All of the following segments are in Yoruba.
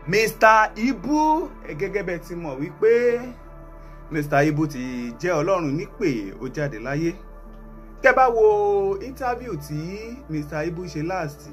Mr. Ibu gẹ́gẹ́ bẹ́ẹ̀ ti mọ̀ wípé Mr. Ibu ti jẹ́ ọlọ́run nípè ó jáde láyé kẹ́ bá wo interview tí Mr. Ibu ṣe last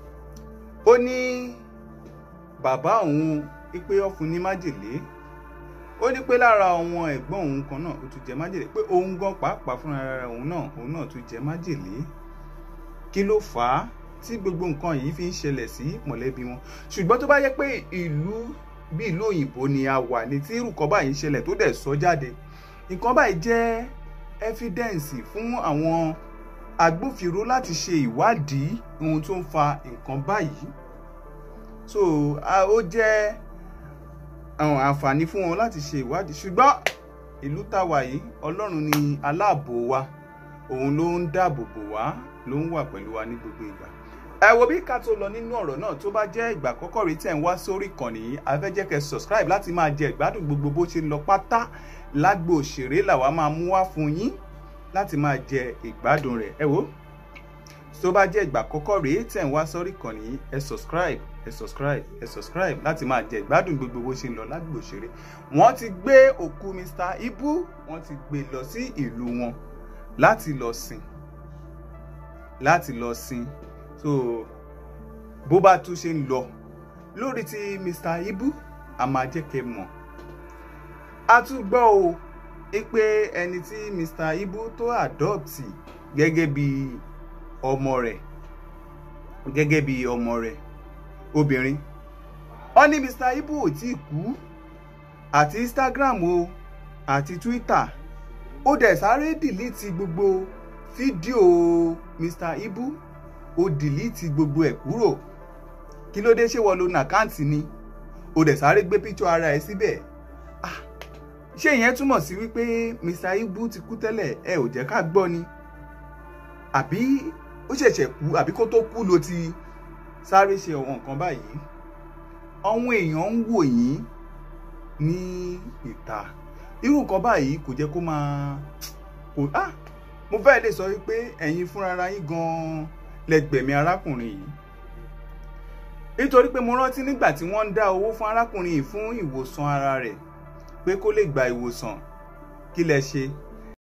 ó ní bàbá òun pé ó fún ní májèlé ó ní pé lára àwọn ẹ̀gbọ́n òun kan náà ó tún jẹ májèlé pé òun gan pàápàá fúnra ara òun náà òun náà tún jẹ májèlé kí ló fà á tí gbogbo nǹkan yìí fi ń ṣẹlẹ̀ sí mọ̀lẹ́bí wọn ṣùgbọ́n tó bá yẹ pé ìlú bí ìlú òyìnbó ni a wà ní tí irú kan báyìí ń ṣẹlẹ̀ tó dẹ̀ sọ jáde nǹkan báyìí jẹ́ ẹ́fídẹ́ǹsì fún àwọn agbófinró láti ṣe ìwádìí ohun tó ń fa nǹkan báyìí so ó jẹ́ àwọn àǹfààní fún wọn láti ṣe ìwádìí ṣùgbọ́n ìlú táwa yìí ọlọ́run ni aláàbò wa òun ló ń dáàbò bò wá ló ń wà pẹ̀lú wa ní gbogbo ìgbà ẹ wo bí ká tó lọ nínú ọ̀rọ̀ náà tó bá jẹ́ ìgbà àkọ́kọ́ rí tẹ̀ ń wá sórí ìkànnì yìí a fẹ́ jẹ́ kẹ́ subscribe láti máa jẹ ìgbádùn gbogbo bó ṣe ń lọ pátá lágbo òṣèré làwa máa mú wá fún yín láti máa jẹ ìgbádùn rẹ̀ ẹ wo tó bá jẹ́ ìgbà àkọ́kọ́ rí tẹ̀ ń wá sórí ìkànnì yìí ẹ subscribe ẹ subscribe ẹ subscribe láti máa jẹ ìgbádùn gbogbo bó ṣe ń lọ lágbo òṣèré wọ́n ti gbé òkú Mr. Ibu wọ́n ti gbé lọ sí ìlú wọn láti lọ sìn láti lọ sìn so bó bá tún ṣe ń lọ lórí ti Mr. Ibu a máa jẹ́ kẹ́ mọ̀ a tún gbọ́ o pé ẹni tí Mr. Ibu tó àdọ́ọ̀tì gẹ́gẹ́ bí ọmọ rẹ̀ gẹ́gẹ́ bí ọmọ rẹ̀ obìnrin ó ní Mr. Ibu ò tí ì kú àti Instagram o àti Twitter ó dẹ̀ sáré dìlítì gbogbo fídíò Mr. Ibu ó dìlítì gbogbo ẹ̀ kúrò kí ló dé ṣé wọ́n lo nàkáǹtì ni ó dẹ̀ sáré gbé píṣọ ara ẹ̀ síbẹ̀ ṣé ìyẹn túmọ̀ sí wípé Mr. Ibu ti kú tẹ́lẹ̀ ẹ ò jẹ́ ká gbọ́ ni àbí ó ṣẹ̀ṣẹ̀ kú àbí kó tó kú ló ti sáré ṣe ọ̀wọ́n nǹkan báyìí àwọn èèyàn ń wò yín ní ìta irú nǹkan báyìí kò jẹ́ kó máa kò ah mo fẹ́ lè sọ wípé ẹ̀yin fúnra yín gan-an lẹ́gbẹ̀mí arákùnrin yìí nítorí pé mo rántí nígbà tí wọ́n ń dá owó fún arákùnrin yìí fún ìwòsàn ara rẹ̀ pé kó lè gba ìwòsàn kí lẹ ṣe